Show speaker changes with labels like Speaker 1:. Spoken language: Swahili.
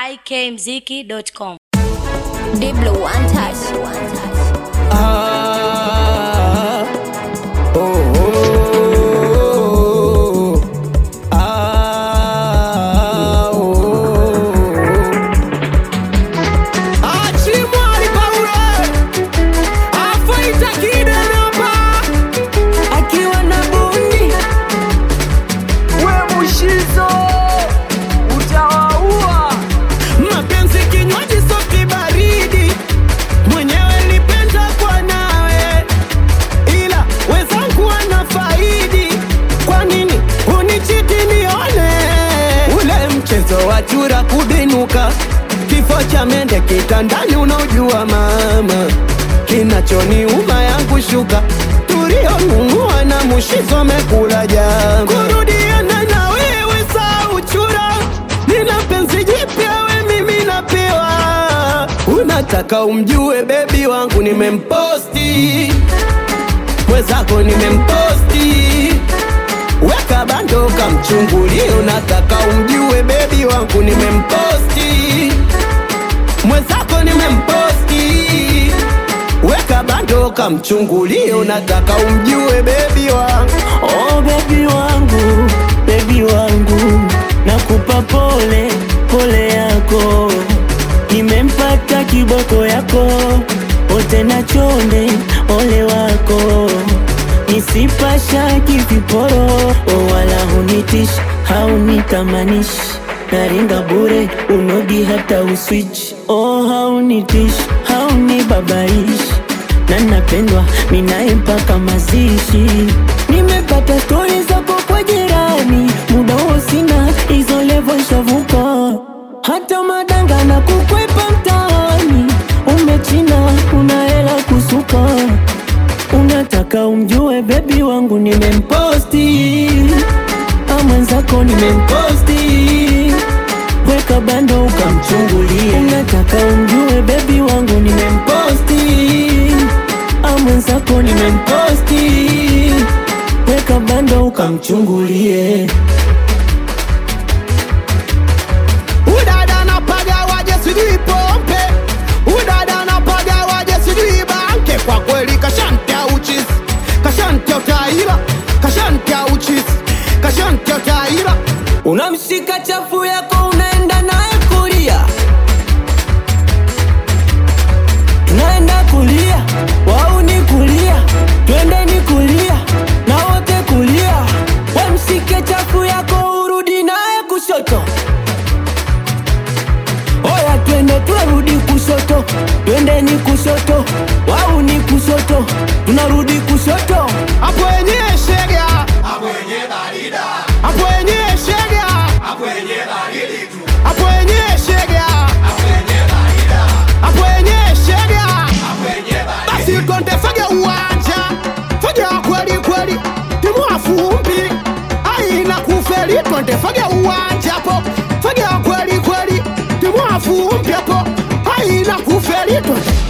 Speaker 1: ikmziki.com.
Speaker 2: Diblo one touch.
Speaker 3: Ah, oh, oh, ah, oh. Achimwali Paule afaita kidereva akiwa na bundi we mushizo utawaua mapenzi kinywaji soki baridi mwenyewe nipenda kwa nawe ila wezangu wana faidi kwa nini unichiti nione ule mchezo wa chura kubinuka kifo cha mende kitandani unaojua mama kinachoniuma yangu shuka tulionunua na mushizo amekula jama kurudiana na wewe saa uchura nina penzi jipya we mimi napewa unataka umjue bebi wangu nimemposti mwezako nimemposti weka bando kamchungulie unataka umjue bebi wangu nimemposti mwezako nimemposti weka bando kamchungulie unataka umjue bebi wangu
Speaker 4: Oh bebi wangu, bebi wangu, nakupa pole pole yako, nimempata kiboko yako, wote na chonde ole wako, nisipasha kiviporo, oh wala hunitish haunitamanish naringa bure unogi hata uswitch oh haunitish haunibabaish na napendwa minaye mpaka mazishi nimepata stori zako kwa jirani muda huo sina hizo levo shavuka hata madanga na kukwepa mtaani umechina una hela kusuka unataka umjue bebi wangu nimemposti amwenzako nimemposti weka bando ukamchungulie unataka umjue bebi wangu nimemposti amwenzako nimemposti weka bando ukamchungulie
Speaker 3: udada napaga waje sijui pompe udada napaga waje sijui banke kwa kweli kashantia uchisi kashantia utaira kashantia uchisi kashantia utaira unamshika chafu yako unaenda naye kulia
Speaker 4: tunaenda kulia wau ni kulia twende ni kulia na wote kulia wemsike chafu yako urudi naye kushoto oya twende twerudi kushoto twende ni kushoto wau ni kushoto tunarudi kushoto
Speaker 3: hapo wenyewe shega hapo wenyewe shega hapo wenyewe shega hapo wenyewe shega basi twende fage uwanja fage wa kweli kweli timu afumbi aina kufeli twende fage uwanja hapo fage wa kweli kweli timu afumbi hapo aina kufeli twende